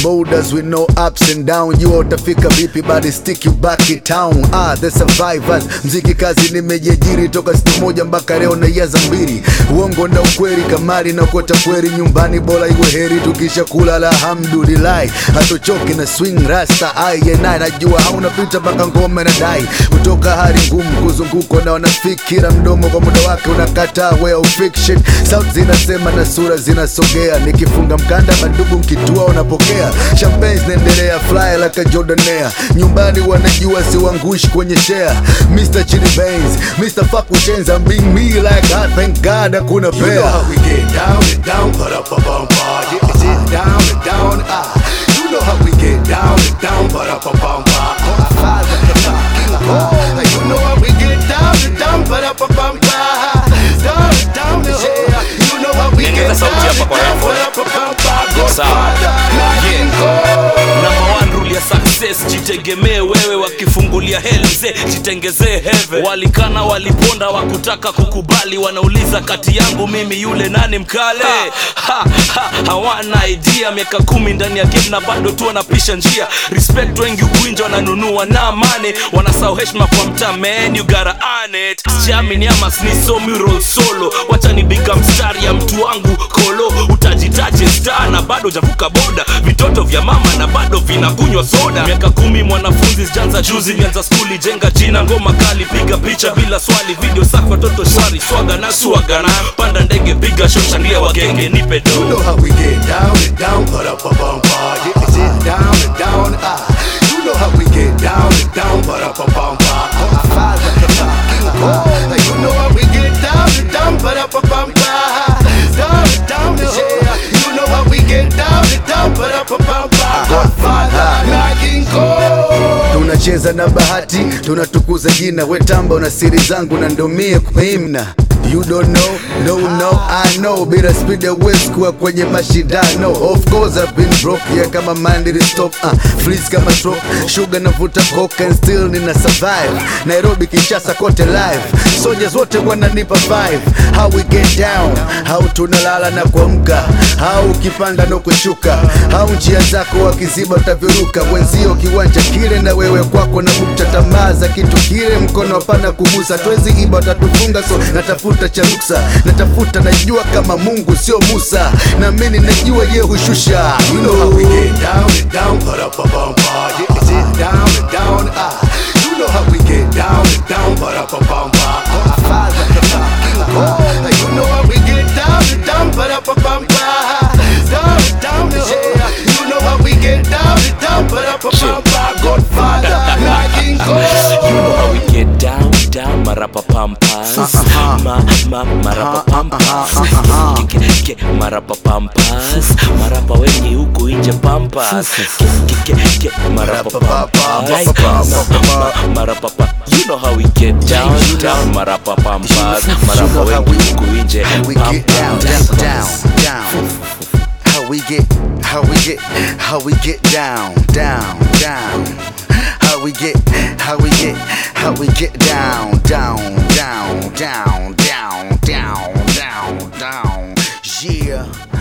boulders with no ups and down jua utafika vipi bado stick you back in town ah the survivors mziki kazi nimejiajiri toka siku moja mpaka leo naiaza mbili uongo na ukweli kamari na kota kweli nyumbani bora iwe heri tukisha kula alhamdulillahi hatochoki na swing rasta ayenaye najua hauna pita mpaka ngoma nadai kutoka hali ngumu kuzunguko na wanafikira mdomo kwa muda wake unakataa way of fiction sauti zinasema na sura zinasogea nikifunga mkanda mandugu mkitua unapokea champagne zinaendelea fly like a jordanea nyumbani wanajua siwangushi kwenye share Mr. Chili Benz Mr. Fuck with chains I'm being me like God thank God hakuna You know pair how we get down and down, put up a bumper. Yeah, it's it down and down. Ah, you know how we get down and down, put up a bumper. Ah, you know how we get down and down, put up a bumper. Down and down, yeah. You know how we Niongeza get sauti down hapa and kwa down, headphone. put up a bumper. Sawa. Godfather, Yeah. Go. Number one rule ya success jitegemee wewe wakifungulia hell mzee jitengezee heve walikana waliponda wakutaka kukubali wanauliza kati yangu mimi yule nani mkale ha, ha, hawana idea miaka kumi ndani ya game na bado tu wanapisha njia respect wengi kuinja wananunua na mane wanasahau heshima kwa mtaa man you gotta earn it siamini ama snisomi roll solo wacha ni bika mstari ya mtu wangu kolo utajitaje star na bado javuka boda vitoto vya mama na bado vinakunywa soda miaka kumi mwanafunzi sijanza juzi nianza skuli jenga jina ngoma kali piga picha bila swali video safi watoto shwari swaga na swaga na panda ndege piga show shangilia wagenge nipe You know do how we get down and down, put up a bumper. Yeah, it's it down and down. Ah, you know how we get down and down, put up a bumper. Ah, you know how we get down and down, put up a bumper. Down and down, yeah. You know how we get down and down, put up a bumper. Godfather, knocking gold. tunacheza na bahati tunatukuza jina wetamba una siri zangu na ndomie kuimna You don't know, no, no, I know Bila speed ya West kuwa kwenye mashindano Of course I've been broke, yeah kama mandiri stop uh, Freeze kama stroke, sugar navuta coke and still nina survive Nairobi, Kinshasa kote live Soldiers wote wananipa five How we get down, how tunalala na kuamka How ukipanda na kushuka How njia zako wakiziba utavyoruka Wenzio kiwanja kile na wewe kwako na bukta tamaa za kitu kile Mkono hapana kugusa, twezi iba watatufunga So natafuta cha ruksa, natafuta najua kama Mungu sio Musa Na mimi najua ye hushusha You You know how we know get down and down, put up a bumper. Yeah, it's it down and down. Ah, you know how we get down and down, put up a bumper. Ah, you know how we get down and down, put up a bumper. Down and down, yeah. You know how we get down and down, put up a bumper. Godfather, knocking gold. You know how we get down, down, marapa pampas Ma, ma, marapa pampas Ke, ke, ke, marapa pampas Marapa wengi huku inje pampas Ke, ke, ke, ke, marapa pampas Ma, ma, marapa pa You know how we get down, down, marapa pampas Marapa You know how wengi we- huku inje How we get down, down, pampas down, down. How we get, how we get, how we get down, down, down. How we get, how we get, how we get down, down, down, down, down, down, down, down. Yeah.